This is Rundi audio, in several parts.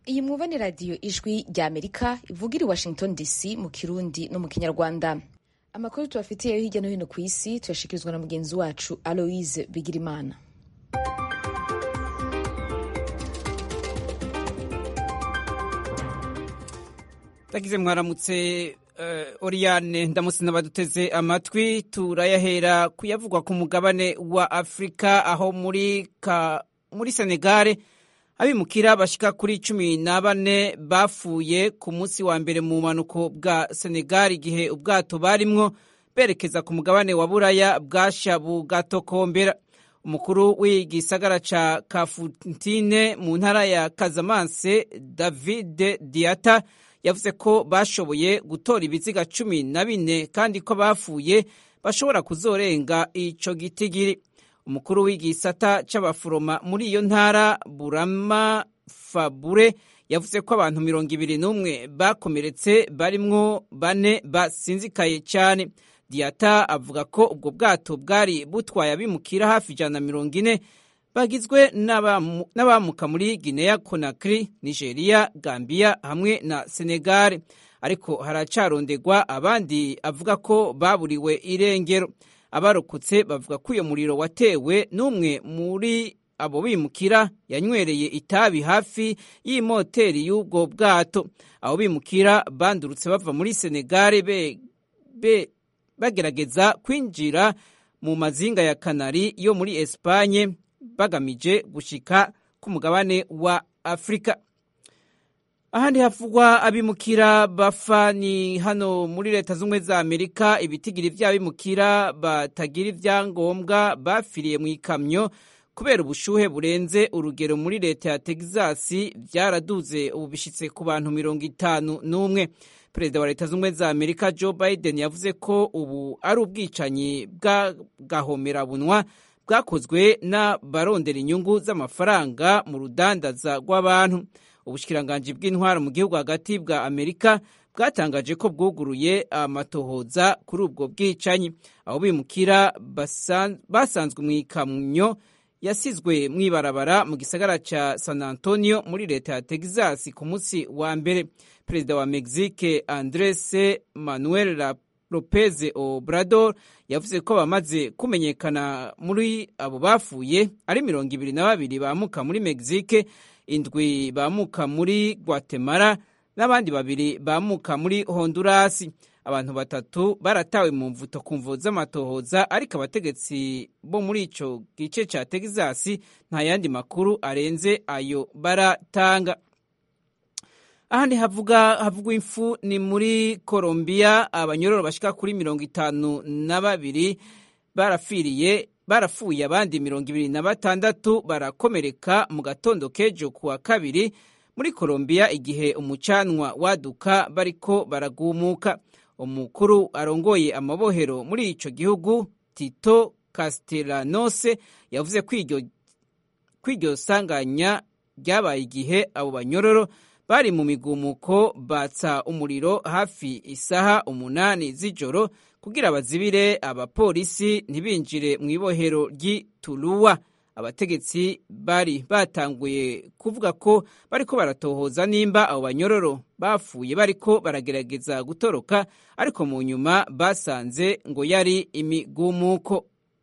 iyi mwumva ni radiyo ijwi rya amerika ivugira i washington dc mu kirundi no mu kinyarwanda amakuru tubafitiye yo hirya no hino ku isi tuyashikirizwa na mugenzi wacu aloise bigirimana tagize mwaramutse uh, Oriane ndamutse n'abaduteze amatwi turayahera kuyavugwa ku mugabane wa Afrika aho muri ka, muri Senegale abimukira bashika kuri cumi na bane bapfuye ku munsi wa mbere mu bumanuko bwa Senegal igihe ubwato barimwo berekeza ku mugabane wa Buraya bwasha bugatokombera umukuru w'igisagara ca Kafutine mu ntara ya Casamance David Diata yavuze ko bashoboye gutora ibiziga cumi na bine kandi ko bapfuye bashobora kuzorenga ico gitigiri umukuru w'igisata c'abaforoma muri iyo ntara burama fabure yavuze ko abantu mirongo ibiri n'umwe bakomeretse barimwo bane basinzikaye cyane diata avuga ko ubwo bwato bwari butwaye abimukira hafi ijana na mirongo ine bagizwe n'abamuka muri Guinea Conakry, Nigeria, Gambia hamwe na Senegal ariko haracarondegwa abandi avuga ko baburiwe irengero abarokotse bavuga ko uyo muriro watewe n'umwe muri abo bimukira yanywereye itabi hafi y'imoteri y'ubwo bwato abo bimukira bandurutse bava muri Senegal be, be, bagerageza kwinjira mu mazinga ya Kanari yo muri Espagne bagamije gushika ku mugabane wa Afrika. Ahandi havugwa abimukira bafa ni hano muri leta z'ubumwe za Amerika ibitigiri vy'abimukira batagira ivyangombwa bafiriye mu ikamyo kubera ubushuhe burenze urugero muri leta ya Texas vyaraduze ubu bishitse ku bantu mirongo itanu n'umwe. Perezida wa leta z'ubumwe za Amerika Joe Biden yavuze ko ubu ari ubwicanyi bw'agahomerabunwa bwakozwe n'abarondera inyungu z'amafaranga mu rudandaza rw'abantu ubushikiranganji bw'intwaro mu gihugu hagati bwa amerika bwatangaje ko bwuguruye amatohoza kuri ubwo bwicanyi aho bimukira basanzwe mu ikamyo yasizwe mu ibarabara mu gisagara ca san antonio muri leta ya texas ku munsi wa mbere perezida wa mexique andres manuel Lopez Obrador yavuze ko bamaze kumenyekana muri abo bapfuye ari mirongo ibiri na babiri bamuka muri Mexique, indwi bamuka muri Guatemala n'abandi babiri bamuka muri Honduras. Abantu batatu baratawe mu mvuto ku mvo z'amatohoza ariko abategetsi bo muri ico gice ca Texas nta yandi makuru arenze ayo baratanga. ahandi havuga havugwa imfu ni muri Colombia abanyororo bashika kuri mirongo itanu na babiri barafiriye barafuye abandi mirongo ibiri na batandatu barakomereka mu gatondo k'ejo kuwa kabiri muri Colombia igihe umucanwa waduka bariko baragumuka umukuru arongoye amabohero muri ico gihugu Tito Castellanos yavuze ko iryo sanganya ryabaye igihe abo banyororo bari mu migumuko batsa umuriro hafi isaha umunani z'ijoro kugira bazibire abapolisi ntibinjire mu ibohero ry'ituruwa abategetsi bari batanguye kuvuga ko bariko baratohoza nimba abo banyororo bapfuye bariko baragerageza gutoroka ariko mu nyuma basanze ngo yari imigumuko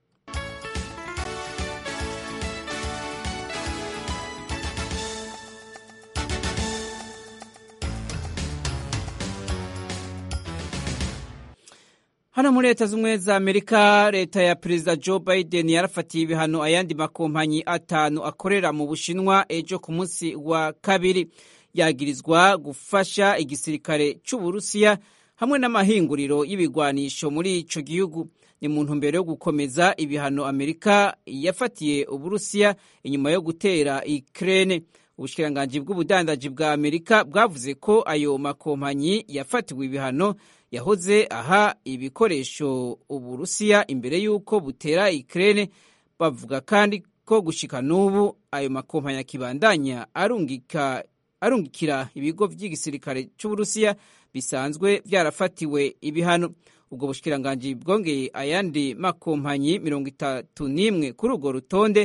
hano muri leta z'ubumwe za amerika leta ya perezida joe biden yarafatiye ibihano ayandi makompanyi atanu akorera mu bushinwa ejo ku munsi wa kabiri yagirizwa gufasha igisirikare c'uburusiya hamwe n'amahinguriro y'ibigwanisho muri ico gihugu ni mu ntumbero yo gukomeza ibihano amerika yafatiye uburusiya inyuma yo gutera ukraine ubushikiranganji bw'ubudandaji bwa amerika bwavuze ko ayo makompanyi yafatiwe ibihano yahoze aha ibikoresho uburusiya imbere y'uko butera Ukraine bavuga kandi ko gushika n'ubu ayo makompanyi akibandanya arungika arungikira ibigo by'igisirikare cy'uburusiya bisanzwe byarafatiwe ibihano ubwo bushikiranganji bwongeye ayandi makompanyi mirongo itatu n'imwe kuri urwo rutonde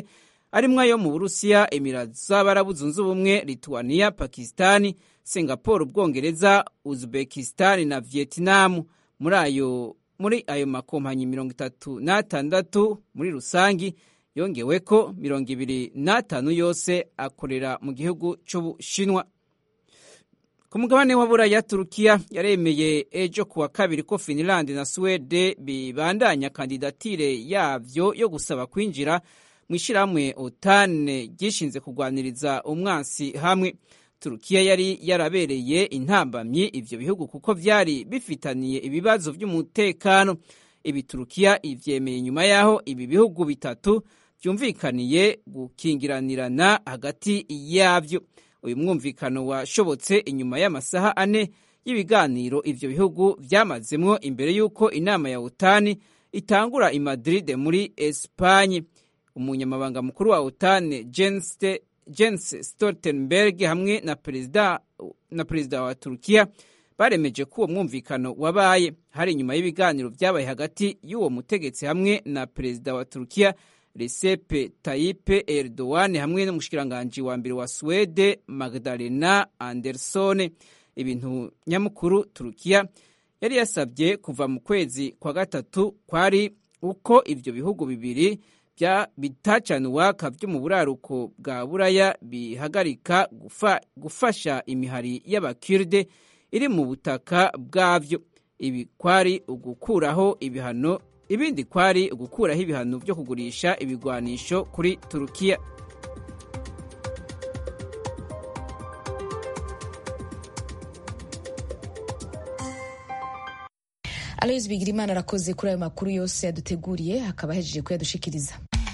arimwo ayo mu burusiya emirati z'abarabu zunze ubumwe lituania pakisitani singapore ubwongereza uzbekisitani na vietinamu muri ayo muri ayo makompanyi mirongo itatu n'atandatu muri rusangi yongeweko mirongo ibiri n'atanu yose akorera mu gihugu c'ubushinwa ku mugabane wa buraya turukiya yaremeye ejo kuwa kabiri ko finland na swede bibandanya kandidatire yavyo yo gusaba kwinjira mu ishyirahamwe otane ryishinze kurwaniriza umwansi hamwe turukiya yari yarabereye intambamyi ivyo bihugu kuko vyari bifitaniye ibibazo vy'umutekano ibi turukiya ivyemeye nyuma yaho ibi bihugu bitatu vyumvikaniye gukingiranirana hagati yavyo uyu mwumvikano washobotse inyuma y'amasaha ane y'ibiganiro ivyo bihugu vyamazemwo imbere y'uko inama ya otani itangura i madrid muri espanye umunyamabanga mukuru wa otani jens stoltenberg hamwe na perezida na perezida wa turukiya baremeje ko uwo mwumvikano wabaye hari inyuma y'ibiganiro vyabaye hagati y'uwo mutegetsi hamwe na perezida wa turukiya Recep Tayyip Erdogan hamwe n'umushikiranganji wa mbere wa Swede Magdalena Andersson ibintu nyamukuru Turukiya yari yasabye kuva mu kwezi kwa gatatu kwari uko ivyo bihugu bibiri bya bitacana uwaka vyo mu buraruko bwa buraya bihagarika gufa, gufasha imihari y'abakirde iri mu butaka bwavyo ibi kwari ugukuraho ibihano ibindi kwari ugukuraho ibihano byo kugurisha ibigwanisho kuri turukiya aloyizi bigirimana arakoze kuri ayo makuru yose yaduteguriye akaba ahejeje kuyadushikiriza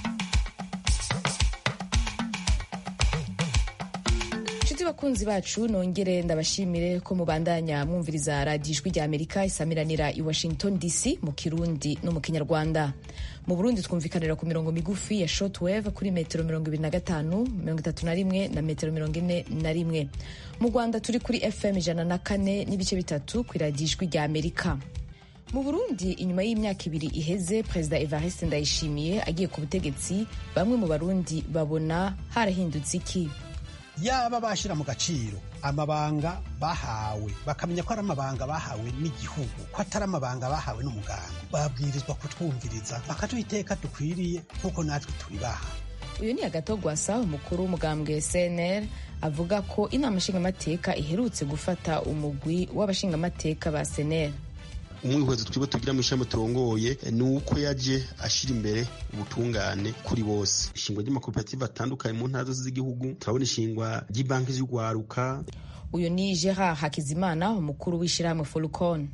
inshuti bakunzi bacu nongere ndabashimire ko mubandanya mwumviriza radiyo ijwi rya amerika isamiranira i washington dc mu kirundi no mu kinyarwanda mu burundi twumvikanira ku mirongo migufi ya shortwave kuri metero mirongo ibiri na gatanu mirongo itatu na rimwe na metero mirongo ine na rimwe mu rwanda turi kuri fm ijana na kane n'ibice bitatu ku iradiyo ijwi rya amerika mu burundi inyuma y'imyaka ibiri iheze perezida evariste ndayishimiye agiye ku butegetsi bamwe mu barundi babona harahindutse iki yaba bashyira mu gaciro amabanga bahawe bakamenya ko ari amabanga bahawe n'igihugu ko atari amabanga bahawe n'umuganga babwirizwa kutwumviriza bakaduha iteka dukwiriye nk'uko natwe tubibaha uyu ni agatogwasa umukuru w'umugambwe cnr avuga ko inama nshingamateka iherutse gufata umugwi w'abashingamateka ba cnr umwihwezo twibo tugira mu ishami turongoye ni uko yaje ashira imbere ubutungane kuri bose ishingwa ry'amakoperative atandukanye mu ntara zose z'igihugu turabona ishingwa ry'ibanki z'urwaruka uyu ni gerard hakizimana umukuru w'ishyirahamwe forukon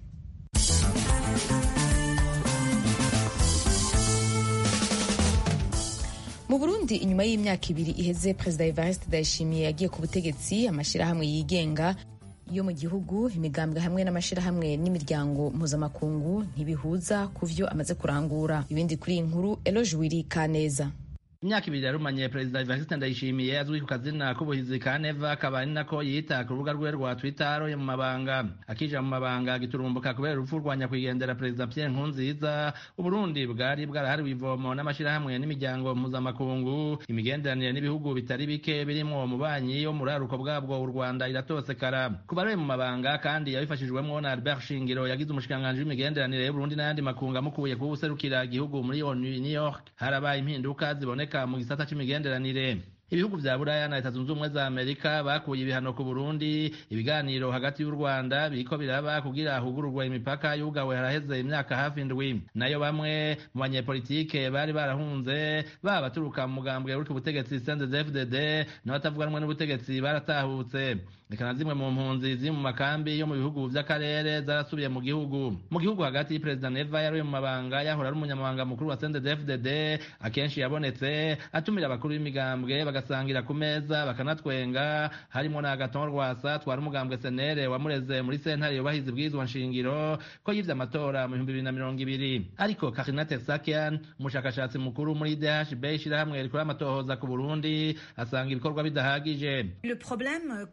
mu burundi inyuma y'imyaka ibiri iheze perezida evariste ndayishimiye yagiye ku butegetsi amashyirahamwe yigenga yo mu gihugu imigambwe hamwe n'amashyirahamwe n'imiryango mpuzamakungu ntibihuza ku vyo amaze kurangura ibindi kuri iyi nkuru eloge wiri kaneza imyaka ibiri yarumanye perezida evariste ndayishimiye azwi ku kazina k'ubuhizi ka neva akaba ari nako yita ku rubuga rwe rwa twitter aroye mu mabanga akija mu mabanga giturumbuka kubera urupfu rwa nyakwigendera perezida pierre nkurunziza uburundi bwari bwarahariwe ivomo n'amashyirahamwe n'imiryango mpuzamakungu imigenderanire n'ibihugu bitari bike birimwo umubanyi wo mu raruko bwabwo u rwanda iratosekara ku baroye mu mabanga kandi yabifashijwemwo na albert shingiro yagize umushikiranganji w'imigenderanire y'uburundi n'ayandi makungu amukuye kuba userukira igihugu muri onu new york harabaye impinduka ziboneka mu gisata c'imigenderanire ibihugu vya buraya na leta zunze ubumwe za amerika bakuye ibihano ku burundi ibiganiro hagati y'u rwanda biriko biraba kugira hugururwa imipaka yugawe haraheze imyaka hafi indwi nayo bamwe mu banyepolitike bari barahunze baba baturuka mu mugambwe uri ku butegetsi cndfdd n'abatavuganwe n'ubutegetsi baratahutse reka na zimwe mu mpunzi ziri mu makambi yo mu bihugu vy'akarere zarasubiye mu gihugu mu gihugu hagati perezida neva yaruye mu mabanga yahora ari umunyamabanga mukuru wa cndfdd akenshi yabonetse atumira abakuru b'imigambwe bagasangira ku meza bakanatwenga harimo na agaton rwasa twari umugambwe senere wamureze muri sentare yubahiza ibwirizwa nshingiro ko yivye amatora mu bihumbi bibiri na mirongo ibiri ariko karina tersakian umushakashatsi mukuru muri dhb ishirahamwe rikora amatohoza ku burundi asanga ibikorwa bidahagije Le problème qu'on remarque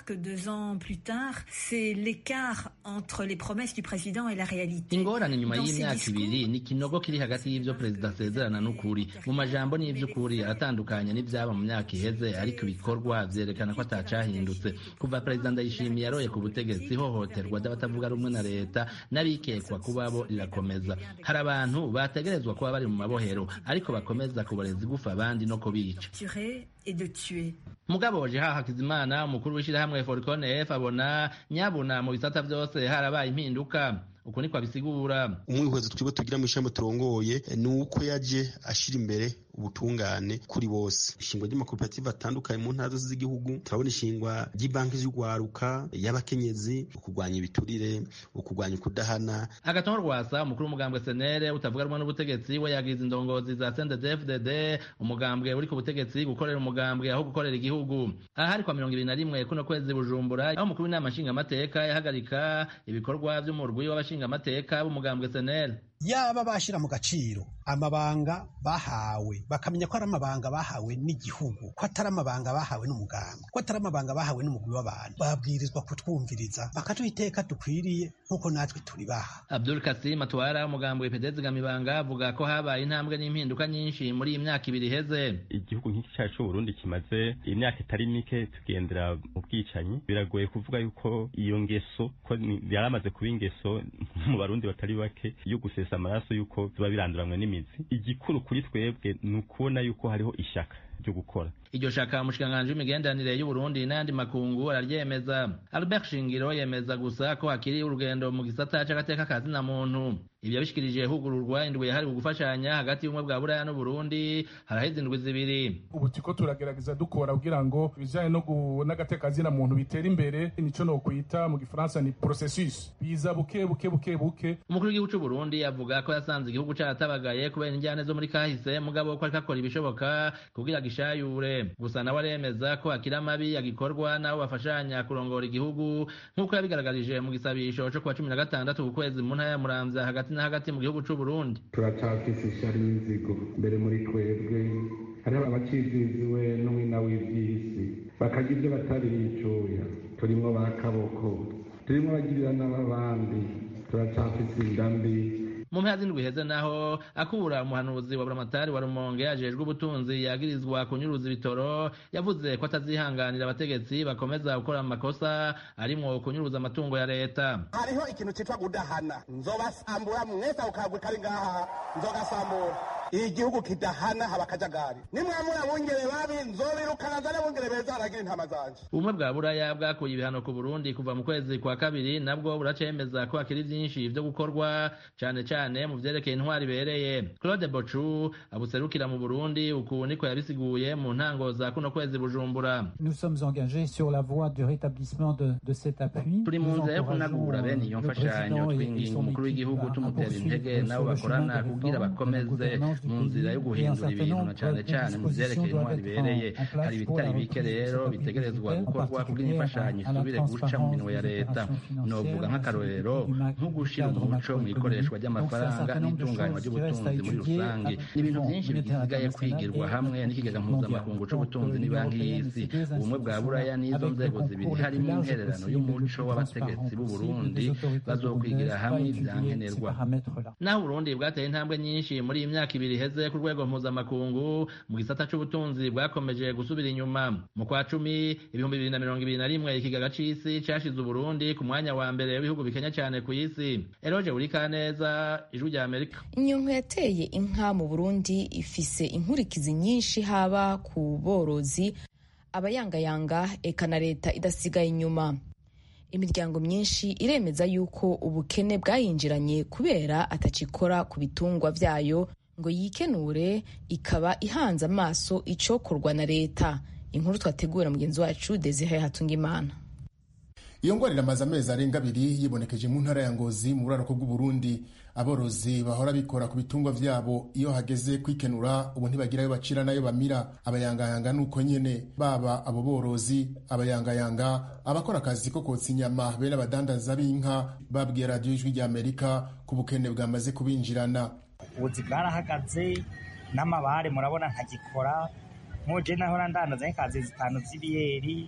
que deux ans plus tard, c'est l'écart entre les promesses du président et la réalité. ingorane nyuma y'imyaka ibiri ni ikinogo kiri hagati y'ivyo perezida asezerana n'ukuri mu majambo n'ivy'ukuri aratandukanye n'ivyaba mu myaka iheze ariko ibikorwa vyerekana ko atacahindutse kuva perezida ndayishimiye yaroye ku butegetsi ihohoterwa ry'abatavuga rumwe na leta n'abikekwa kuba bo rirakomeza hari abantu bategerezwa kuba bari mu mabohero ariko bakomeza kuboreza igufa abandi no kubica Tuer et de tuer. mugabo jeha hakizimana umukuru w'ishyirahamwe forcon f abona nyabuna mu bisata vyose harabaye impinduka uku niko abisigura umwihwezo twibo tugira mu ishami turongoye ni uko yaje ashira imbere ubutungane kuri bose ishingwa ry'amakoperative atandukanye mu ntara zose z'igihugu turabona ishingwa ry'ibanki z'urwaruka y'abakenyezi ukurwanya ibiturire ukurwanya ukudahana agatongo rwasa umukuru w'umugambwe senere utavuga rumwe n'ubutegetsi we yagize indongozi za sndfdd umugambwe uri ku butegetsi gukorera umugambwe aho gukorera igihugu aha hari kwa mirongo ibiri na rimwe kuno kwezi bujumbura aho umukuru w'inama nshingamateka yahagarika ibikorwa vy'umurwi w'abashingamateka b'umugambwe senere yaba bashira mu gaciro amabanga bahawe bakamenya ko ari amabanga bahawe n'igihugu ko atari amabanga bahawe n'umuganga ko atari amabanga bahawe n'umugwi w'abantu babwirizwa kutwumviriza bakaduha iteka dukwiriye nk'uko natwe turibaha abdul kasim atwara umugambwe pedezi gamibanga avuga ko habaye intambwe n'impinduka nyinshi muri iyi myaka ibiri iheze igihugu nk'iki cyacu c'uburundi kimaze imyaka itari mike tugendera mu bwicanyi biragoye kuvuga yuko iyo ngeso ko ni- yaramaze kuba ingeso mu barundi batari bake yo gusesa amaraso yuko biba biranduranwe n'imizi igikuru kuri twebwe ni ukubona yuko hariho ishyaka ryo gukora iryo shaka umushikiranganji w'imigenderanire y'uburundi n'ayandi makungu araryemeza albert shingiro yemeza gusa ko hakiri urugendo mu gisata c'agateka ka zina muntu ibyo yabishikirije hugururwa indwi yahariwe gufashanya hagati y'ubumwe bwa buraya n'uburundi haraheze indwi zibiri ubu turiko turagerageza dukora kugira ngo ibijanye no gu- n'agatekazina muntu bitera imbere nico nokwita mu gifaransa ni processus biza buke buke buke buke umukuru w'igihugu c'uburundi avuga ko yasanze igihugu caratabagaye kubera injyane zo muri kahise mugabo ko ariko akora ibishoboka kugira gishayure gusa nawe aremeza ko hakiri amabi agikorwa n'abo bafashanya kurongora igihugu nk'uko yabigaragarije mu gisabisho co kuwa cumi na gatandatu ku kwezi mu ntara ya muramvya hagati na hagati mu gihugu c'uburundi turacafise ishari n'inzigo mbere muri twebwe hariho abaciziziwe n'umwina w'ivy'isi bakagira ibyo batari bicuya turimwo ba kaboko turimwo bagirira n'ababandi turacafise inda mbi mu mpera z'indwi iheze naho akura umuhanuzi wa buramatari wa rumonge ajejwe ubutunzi yagirizwa kunyuruza ibitoro yavuze ko atazihanganira abategetsi bakomeza gukora amakosa arimwo kunyuruza amatungo ya leta hariho ikintu citwa gudahana nzobasambura mwese ako kagwe kari ngaha nzogasambura iyi gihugu kidahana haba akajagari nimwamura bungere babi nzobirukana nzane bungere beza haragira intama zanje ubumwe bwa buraya bwakuye ibihano ku burundi kuva mu kwezi kwa kabiri nabwo buracemeza ko hakiri vyinshi vyo gukorwa cane cane mu vyerekeye intwari ibereye claude bocu abuserukira mu burundi uku niko yabisiguye mu ntango za kuno kwezi bujumbura Nous sommes engagés sur la voie du rétablissement de, de cet appui. turi mu nzira yo kunagura bene iyo mfashanyo twinginga umukuru w'igihugu tumutera intege nabo bakorana kugira bakomeze mu nzira yo guhindura ibintu na cane cane mu vyerekeye intwari ibereye hari ibitari bike rero bitegerezwa gukorwa kugira imfashanyo isubire guca mu minwe ya leta novuga nk'akarorero nko gushira umuco mu ikoreshwa ry'amafaranga n'itunganywa ry'ubutunzi muri rusange ni ibintu vyinshi bisigaye kwigirwa hamwe n'ikigega mpuzamakungu c'ubutunzi n'ibanki y'isi ubumwe bwa buraya n'izo nzego zibiri harimo intererano y'umuco w'abategetsi b'u Burundi bazokwigira hamwe ivyankenerwa naho Burundi bwateye intambwe nyinshi muri iyi myaka ibiri iheze ku rwego mpuzamakungu mu gisata c'ubutunzi bwakomeje gusubira inyuma mu kwa cumi ibihumbi bibiri na mirongo ibiri na rimwe ikigaga c'isi cashize Uburundi ku mwanya wa mbere w'ibihugu bikenya cane ku isi Eroje Burikaneza ijwi rya Amerika inyonko yateye inka mu burundi ifise inkurikizi nyinshi haba ku borozi abayangayanga eka na leta idasigaye inyuma imiryango myinshi iremeza yuko ubukene bwayinjiranye kubera atacikora ku bitungwa vyayo ngo yikenure ikaba ihanze amaso icokorwa na leta inkuru twategura mugenzi wacu desire hatungimana iyo ngwara iramaze amezi arenga abiri yibonekeje mu ntara ya ngozi mu buraruko bw'uburundi aborozi bahora bikora ku bitungwa vyabo iyo hageze kwikenura ubu ntibagira ayo bacira n'ayo bamira abayangayanga nuko nyene baba abo borozi abayangayanga abakora akazi ko kotsa inyama bene abadandaza b'inka babwiye radiyo ijwi rya amerika ku bukene bwamaze kubinjirana ubuzi bwarahagaze n'amabare murabona nkagikora nk'uje nahora ndandaza nk'ikazi zitanu z'ibiyeri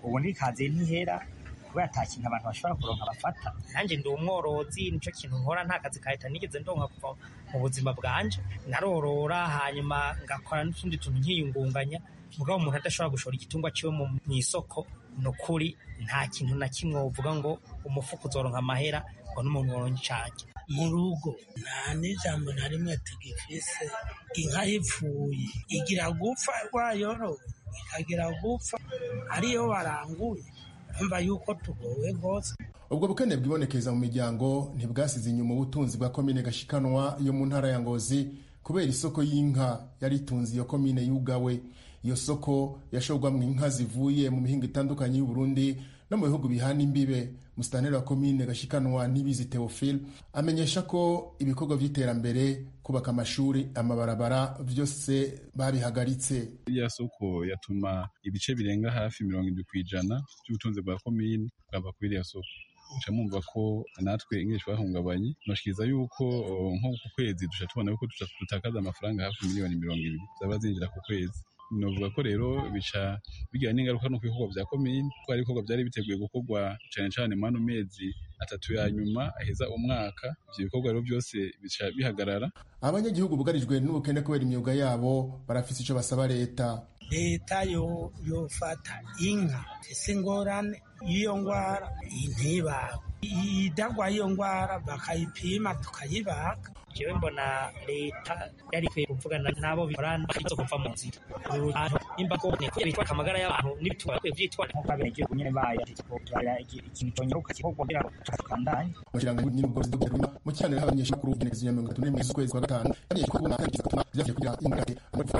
ubu ntikaze ntihera kubera ata kintu abantu bashobora kuronka bafata nanjye ndi umworozi nico kintu nkora nta kazi kahita nigeze ndonka kuva mu buzima bwanje narorora hanyuma ngakora n'utundi tuntu nkiyungunganya mugabo umuntu adashobora gushora igitungwa ciwe mu isoko ni ukuri nta kintu na kimwe wovuga ngo umufuka uzoronka amahera ngo n'umuntu woronka icanje mu rugo nta n'ijambo na rimwe tugifise inka yipfuye igira gupfa wayorowe ikagira gupfa ariyo waranguye urumva yuko tugowe rwose ubwo bukene bwibonekeza mu miryango ntibwasize inyuma ubutunzi bwa komine gashikanwa yo mu ntara ya ngozi kubera isoko y'inka yari itunze iyo komine yugawe iyo soko yashorwamwo inka zivuye mu mihingo itandukanye y'u Burundi no mu bihugu bihana imbibe musitanteri wa komine gashikanwa n'ibizi Theophile amenyesha ko ibikorwa by'iterambere kubaka amashuri amabarabara byose babihagaritse iriya soko yatuma ibice birenga hafi mirongo indwi ku ijana by'ubutunzi bwa komine bwava kuri iriya soko duca mwumva ko natwe ingeshi bahungabanye noshikiriza yuko nko ku kwezi duca tubona yuko dutakaza amafaranga hafi miliyoni mirongo ibiri zaba zinjira ku kwezi novuga ko rero bica bigira n'ingaruka no ku bikorwa vya komine kuko hari ibikorwa vyari biteguye gukorwa cane cane mu ano mezi atatu ya nyuma aheza umwaka ivyo bikorwa rero vyose bica bihagarara abanyagihugu bugarijwe n'ubukene kubera imyuga yabo barafise ico basaba leta leta yo yofata inka ese ingorane y'iyo ngwara ntibaga idagwa y'iyo ngwara bakayipima tukayibaga jewe mbona leta yari ikwiye kuvugana n'abo bikorana bakaza kuva mu nzira nimba ko bitwara amagara y'abantu n'ibitwara kwiye vyitwara nk'uko abenegihugu nyene bayo ikintu conyaruka kikorwa kugira ngo tukandanye umushikiranganji n'ubworozi bw'ubuzima mu kiganiro n'abanyeshamakuru igenekerezo ya mirongo itatu n'imwe z'ukwezi kwa gatanu yamenyesha ko ubu nta gatuma vyavuye kugira ingurane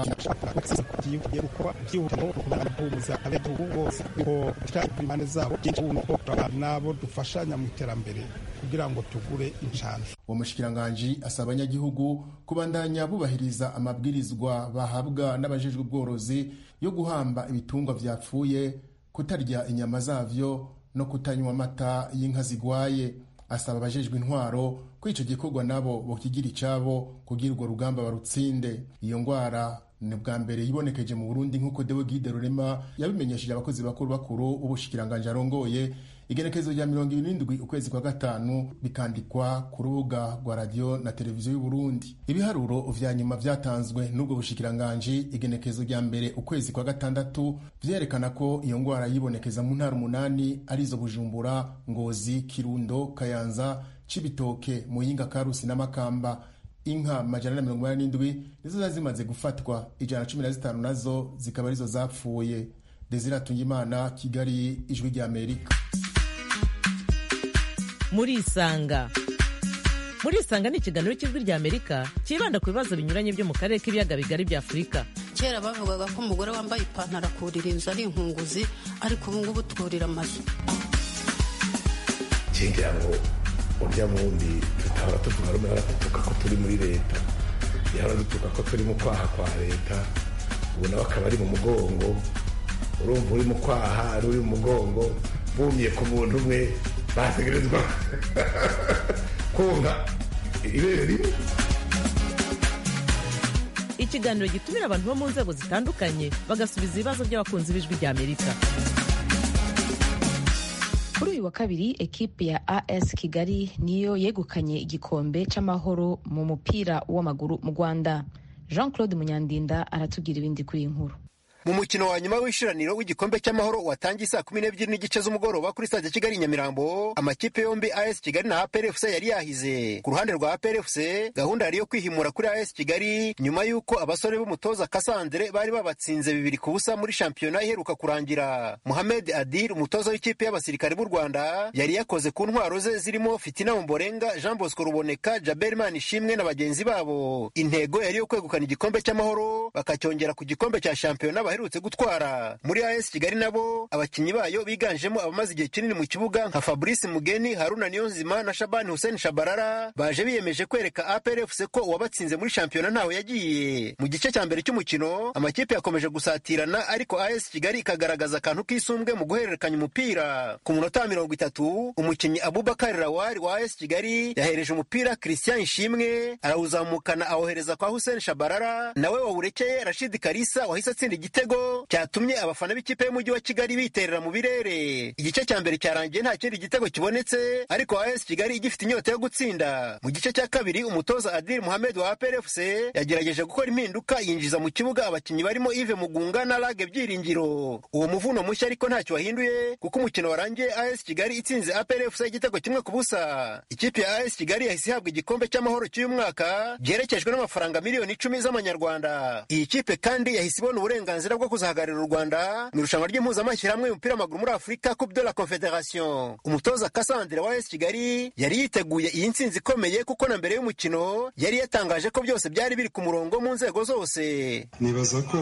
tugiye gukora byihutirwa kugira ngo guhumuza abenegihugu bose ko tutari ku impande zabo byinshi ubu nuko nabo dufashanya mu iterambere kugira ngo tugure inshanshu uwo mushikiranganji asaba abanyagihugu kubandanya bubahiriza amabwirizwa bahabwa n'abajejwe ubworozi yo guhamba ibitungwa vyapfuye kutarya inyama zavyo no kutanywa amata y'inka zigwaye asaba abajejwe intwaro ko ico gikorwa nabo bokigira icabo kugira urwo rugamba barutsinde iyo ngwara ni bwa mbere yibonekeje mu burundi nk'uko dewe gide rurema yabimenyesheje abakozi bakuru bakuru b'ubushikiranganji arongoye igenekerezo rya mirongo ibiri n'indwi ukwezi kwa gatanu bikandikwa ku rubuga rwa radiyo na televiziyo y'uburundi ibiharuro vya nyuma vyatanzwe n'ubwo bushikiranganji igenekerezo rya mbere ukwezi kwa gatandatu vyerekana ko iyo ngwara yibonekeza mu ntara umunani arizo bujumbura ngozi kirundo kayanza cibitoke muyinga karusi n'amakamba inka majana na mirongo inani n'indwi nizo zari zimaze gufatwa ijana na cumi na zitanu nazo zikaba arizo zapfuye desire atungimana kigali ijwi ry'amerika murisanga murisanga ni ikiganiro cy'ijwi ry'amerika cyibanda ku bibazo binyuranye byo mu karere k'ibiyaga bigari bya afurika kera bavugaga ko umugore wambaye ipantaro akurira inzu ari inkunguzi ariko ubu ngubu twurira amazu kigira ngo urya wundi tutahora tuvuga rumwe baradutuka ko turi muri leta yahora dutuka ko turi mu kwaha kwa leta ubu nawe akaba ari mu mugongo urumva uri mu kwaha ari uri mu mugongo bumye ku muntu umwe bategerezwa konka ibere rimwe ikiganiro gitumira abantu bo mu nzego zitandukanye bagasubiza ibibazo by'abakunzi b'ijwi ry'amerika kuri uyu wa kabiri ekipe ya as kigali niyo yegukanye igikombe c'amahoro mu mupira w'amaguru mu rwanda jean claude munyandinda aratubwira ibindi kuri iyi nkuru mu mukino wa nyuma w'ishiraniro w'igikombe cy'amahoro watangiye saa kumi n'ebyiri n'igice z'umugoroba kuri stade kigali nyamirambo amakipe yombi as kigali na aprfc yari yahize ku ruhande rwa aprfc gahunda yari yo kwihimura kuri as kigali nyuma y'uko abasore b'umutoza kasandre bari babatsinze bibiri ku busa muri shampiyona iheruka kurangira muhamed adil umutoza w'ikipe y'abasirikare b'u rwanda yari yakoze ku ntwaro ze zirimo fitina mumborenga jean bosco ruboneka jaberman ishimwe na bagenzi babo intego yari yo kwegukana igikombe cy'amahoro bakacyongera ku gikombe cya shampiyona baherutse gutwara muri AS Kigali nabo abakinnyi bayo biganjemo abamaze igihe kinini mu kibuga nka Fabrice Mugeni Haruna Niyonzima na Shabani Hussein Shabarara baje biyemeje kwereka APR FC ko uwabatsinze muri shampiyona ntawe yagiye mu gice cya mbere cy'umukino amakipe yakomeje gusatirana ariko AS Kigali ikagaragaza akantu k'isumbwe mu guhererekanya umupira ku munota wa mirongo itatu umukinnyi Abubakar Rawari wa AS Kigali yahereje umupira Christian Ishimwe arawuzamukana awohereza kwa Hussein Shabarara nawe wawurekeye Rashid Karisa wahise atsinda igitego igitego cyatumye abafana b'ikipe y'umujyi wa kigali biterera mu birere igice cya mbere cyarangiye nta kindi gitego kibonetse ariko as kigali igifite inyota yo gutsinda mu gice cya kabiri umutoza adil muhammed wa APRFC yagerageje gukora impinduka yinjiza mu kibuga abakinnyi barimo Yves Mugunga na Lage Byiringiro uwo muvuno mushya ariko ntacyo wahinduye kuko umukino warangiye AS Kigali itsinze APRFC igitego kimwe ku busa ikipe ya AS Kigali yahise ihabwa igikombe cy'amahoro cy'uyu mwaka byerekejwe n'amafaranga miliyoni icumi z'amanyarwanda iyi kipe kandi yahise ibona uburenganzira bwo kuzahagararira u Rwanda mu irushanwa ry'impuzamashyirahamwe y'umupira w'amaguru muri Afurika Coupe de la Confederation umutoza Cassandre wa AS Kigali yari yiteguye iyi ntsinzi ikomeye kuko na mbere y'umukino yari yatangaje ko byose byari biri ku murongo mu nzego zose nibaza ko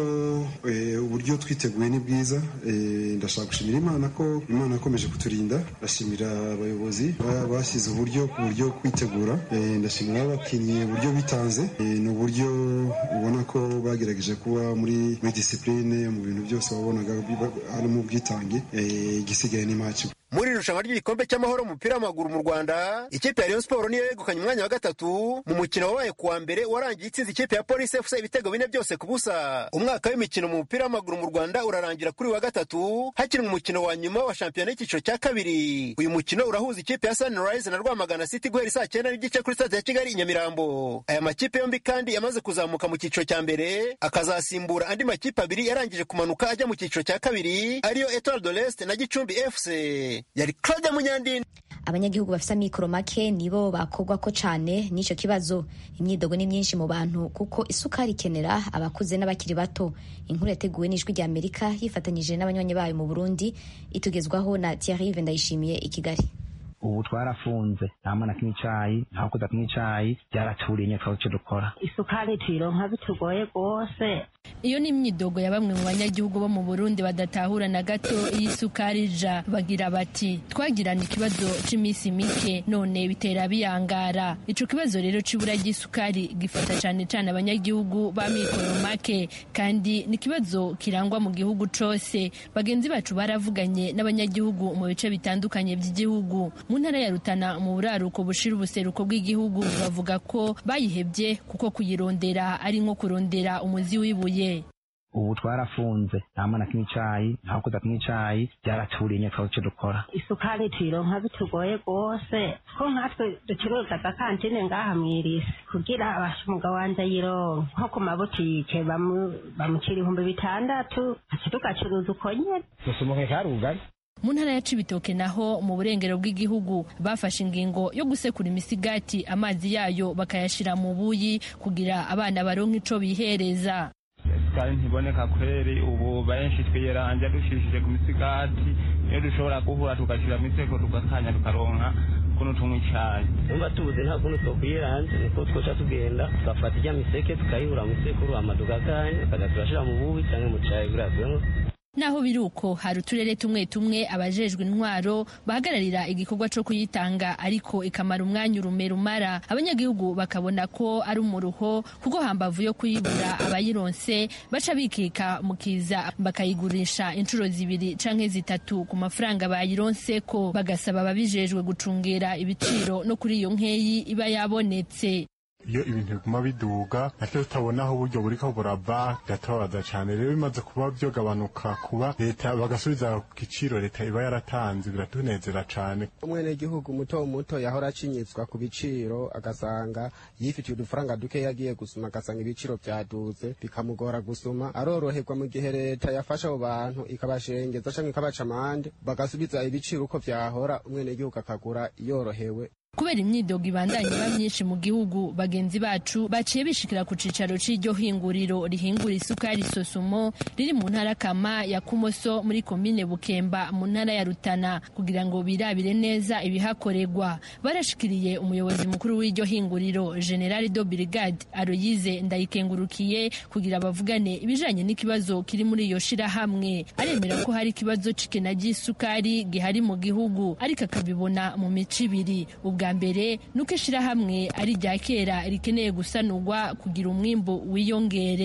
uburyo twiteguye ni bwiza ndashaka gushimira imana ko imana yakomeje kuturinda ndashimira abayobozi bashyize uburyo ku buryo kwitegura ndashimira abakinnyi uburyo bitanze ni uburyo ubona ko bagerageje kuba muri muri disipurine mu bintu byose wabonaga harimo ubwitange igisigaye ni maci muri irushanwa ry'igikombe cy'amahoro umupira w'amaguru mu rwanda ikipe ya rayon siporo niyo yegukanye umwanya wa gatatu mu mukino wabaye kuwa mbere warangiye itsinze ikipe ya polisi efuse ibitego bine byose ku busa umwaka w'imikino mu mupira w'amaguru mu rwanda urarangira kuri wa gatatu hakinwa umukino wa nyuma wa shampiyona y'icyiciro cya kabiri uyu mukino urahuza ikipe ya sunrise na rwamagana city guhera saa cyenda n'igice kuri stade ya kigali i nyamirambo aya makipe yombi kandi yamaze kuzamuka mu cyiciro cya mbere akazasimbura andi makipe abiri yarangije kumanuka ajya mu cyiciro cya kabiri ariyo etoile de l'est na gicumbi fc yari claude munyandini abanyagihugu bafite amikoro make nibo bakogwa ko cyane n'icyo kibazo imyidogo ni myinshi mu bantu kuko isukari ikenera abakuze n'abakiri bato inkuru yateguwe n'ijwi rya amerika yifatanyije n'abanywanyi bayo mu burundi itugezwaho na thierry ndayishimiye i kigali ubu twarafunze nta mwana kimwe icayi nta kuza kimwe icayi byaraturiye nyine icyo dukora isukari tuyironka bitugoye rwose iyo ni imyidogo ya bamwe mu banyagihugu bo mu burundi badatahura na gato iyi sukari ija bagira bati twagirana ikibazo c'iminsi mike none bitera biyangara ico kibazo rero c'ibura ry'isukari gifata cane cane abanyagihugu ba mikoro make kandi ni ikibazo kirangwa mu gihugu cose bagenzi bacu baravuganye n'abanyagihugu mu bice bitandukanye by'igihugu mu ntara ya rutana mu buraruko bushira ubuseruko bw'igihugu bavuga ko bayihebye kuko kuyirondera ari nko kurondera umuzi w'ibuye ubu twarafunze nta mwana kimwe icayi nta kuza kimwe icayi byaraturiye nyine icyo dukora isukari tuyironka bitugoye rwose ko nkatwe ducuruza agakantine ngaha mwirisi kugira abasha umugabo wanje ayironka nko ku mabutike bamucira ibihumbi bitandatu tugacuruza uko nyene dusumuke karugari mu ntara ya cibitoke naho mu burengero bw'igihugu bafashe ingingo yo gusekura imisigati amazi yayo bakayashira mu buyi kugira abana baronke ico bihereza isukari ntiboneka kweri ubu benshi twiyeranja dushishije ku misigati iyo dushobora guhura tugashyira mu iseko tugakanya tukaronka kuno tunywa icayi nimba tubuze nta kuntu twokwiyeranja niko twoca tugenda tugafata ijya miseke tukayihura mu isekuru hama tugakanya tukaza turashira mu bubi canke mu cayi buriya tunywa naho biri uko hari uturere tumwe tumwe abajejwe intwaro bahagararira igikorwa co kuyitanga ariko ikamara umwanya urume rumara abanyagihugu bakabona ko ari umuruho kuko hambavu yo kuyibura abayironse baca bikika mu kiza bakayigurisha inshuro zibiri canke zitatu ku mafaranga bayironse ko bagasaba ababijejwe gucungera ibiciro no kuri iyo nkeyi iba yabonetse iyo ibintu biguma biduga natwe tutabona aho uburyo buriko burava biratubabaza cane rero bimaze kuba vyogabanuka kuba leta bagasubiza ku giciro leta iba yaratanze biratunezera cane umwenegihugu muto muto yahora acinyizwa ku biciro agasanga yifitiye udufaranga duke yagiye gusuma agasanga ibiciro vyaduze bikamugora gusuma aroroherwa mu gihe leta yafasha abo bantu ikabashengeza canke ikabaca amande bagasubiza ibiciro uko vyahora umwenegihugu akagura yorohewe kubera imyidogo ibandanye iba myinshi mu gihugu bagenzi bacu baciye bishikira ku cicaro c'iryo hinguriro rihingura isukari sosumo riri mu ntara kama ya kumoso muri komine bukemba mu ntara ya rutana kugira ngo birabire neza ibihakorerwa barashikiriye umuyobozi mukuru w'iryo hinguriro general do brigade aroyize ndayikengurukiye kugira bavugane ibijanye n'ikibazo kiri muri iyo shirahamwe aremera ko hari ikibazo c'ikena ry'isukari gihari mu gihugu ariko akabibona mu mico ibiri ubwa mbere ni uko ishirahamwe ari irya kera rikeneye gusanurwa kugira umwimbu wiyongere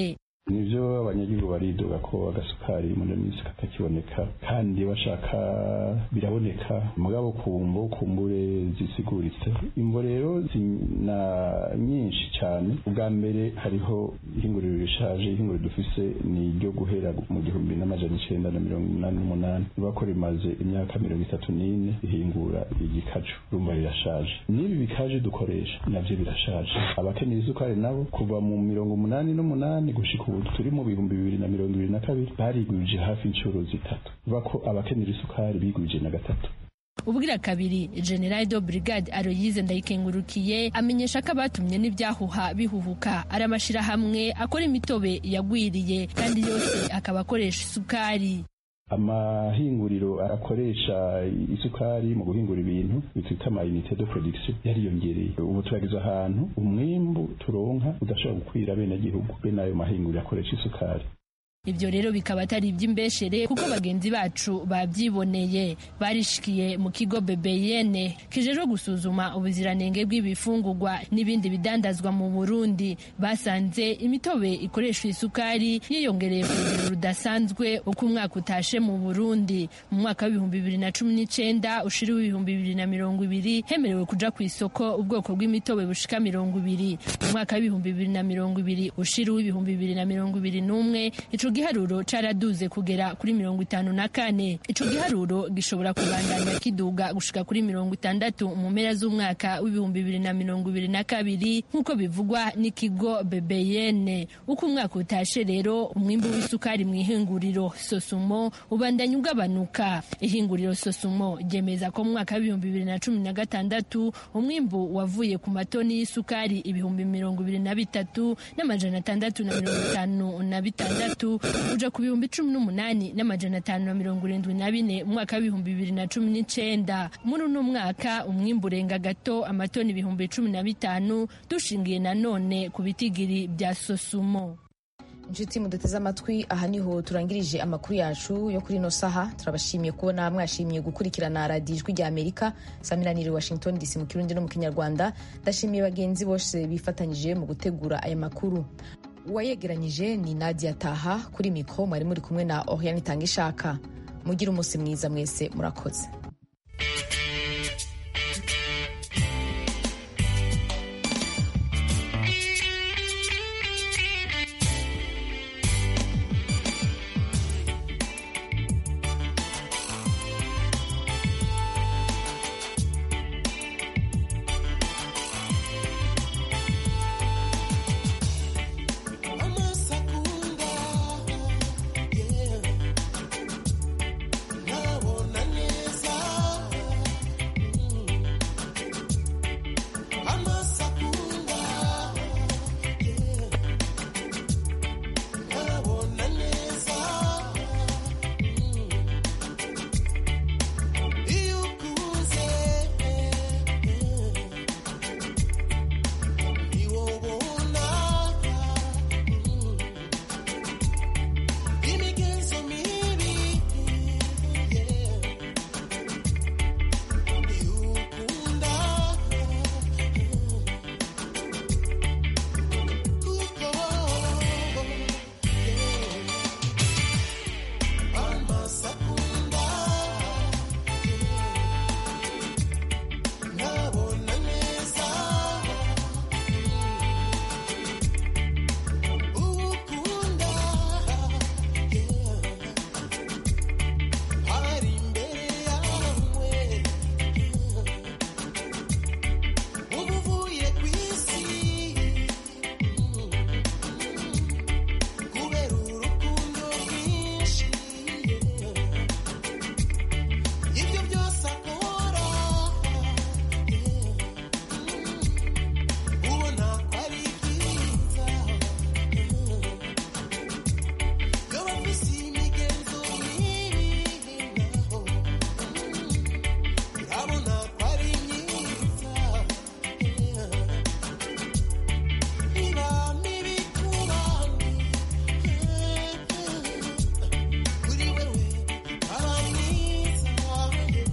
nivyo abanyagihugu baridoga ko agasukari muri minsi katakiboneka kandi bashaka biraboneka mugabo kumbo kumbure zisiguritse imvo rero zina nyinshi cyane ubwa mbere hariho ihinguriro rishaje ihinguriro dufise ni iryo guhera mu gihumbi n'amajana icenda na mirongo inani n'umunani riba ko rimaze imyaka mirongo itatu n'ine rihingura igikaju rumva rirashaje n'ibi bikaje dukoresha navyo birashaje abakeneye isukari nabo kuva mu mirongo umunani n'umunani gushika ubu turi mu bihumbi bibiri na mirongo ibiri na kabiri barigwije hafi inshuro zitatu biva ko abakenera isukari bigwije na gatatu ubwira kabiri general de brigade aroyize ndayikengurukiye amenyesha ko abatumye n'ibyahuha bihuhuka ari amashirahamwe akora imitobe yagwiriye kandi yose akaba akoresha isukari amahinguriro akoresha isukari mu guhingura ibintu bitwita amayinite de production yariyongereye ubu turageze ahantu umwimbu turonka udashobora gukwira bene gihugu bene ayo mahinguriro akoresha isukari ibyo rero bikaba atari iby'imbeshere kuko bagenzi bacu babyiboneye barishikiye mu kigo bebeyene kijejwe gusuzuma ubuziranenge bw'ibifungurwa n'ibindi bidandazwa mu burundi basanze imitobe ikoreshwa isukari yiyongereye ku rugero rudasanzwe uko umwaka utashe mu burundi mu mwaka w'ibihumbi bibiri na cumi n'icenda ushira w'ibihumbi bibiri na mirongo ibiri hemerewe kuja ku isoko ubwoko bw'imitobe bushika mirongo ibiri mu mwaka w'ibihumbi bibiri na mirongo ibiri ushira w'ibihumbi bibiri na mirongo ibiri n'umwe ico giharuro caraduze kugera kuri mirongo itanu na kane ico giharuro gishobora kubandanya kiduga gushika kuri mirongo itandatu mu mpera z'umwaka w'ibihumbi bibiri na mirongo ibiri na kabiri nk'uko bivugwa n'ikigo bebeyene uko umwaka utashe rero umwimbu w'isukari mu ihinguriro sosumo ubandanya ugabanuka ihinguriro sosumo ryemeza ko mu mwaka w'ibihumbi bibiri na cumi na gatandatu umwimbu wavuye ku matoni y'isukari ibihumbi mirongo ibiri na bitatu n'amajana atandatu na mirongo itanu na bitandatu uja ku bihumbi cumi n'umunani n'amajana atanu na mirongo irindwi na bine mu mwaka w'ibihumbi bibiri na cumi n'icenda muri uno mwaka umwimbu urenga gato amatoni ibihumbi cumi na bitanu dushingiye nanone ku bitigiri bya sosumo inshuti muduteze amatwi aha niho turangirije amakuru yacu yo kuri ino saha turabashimiye kubona mwashimiye gukurikirana radiyo ijwi rya amerika saminanire washington dc mu kirundi no mu kinyarwanda ndashimiye bagenzi bose bifatanyije mu gutegura aya makuru uwayegeranyije ni nadia taha kuri mikoro mwari muri kumwe na oriane itanga ishaka mugire umunsi mwiza mwese murakoze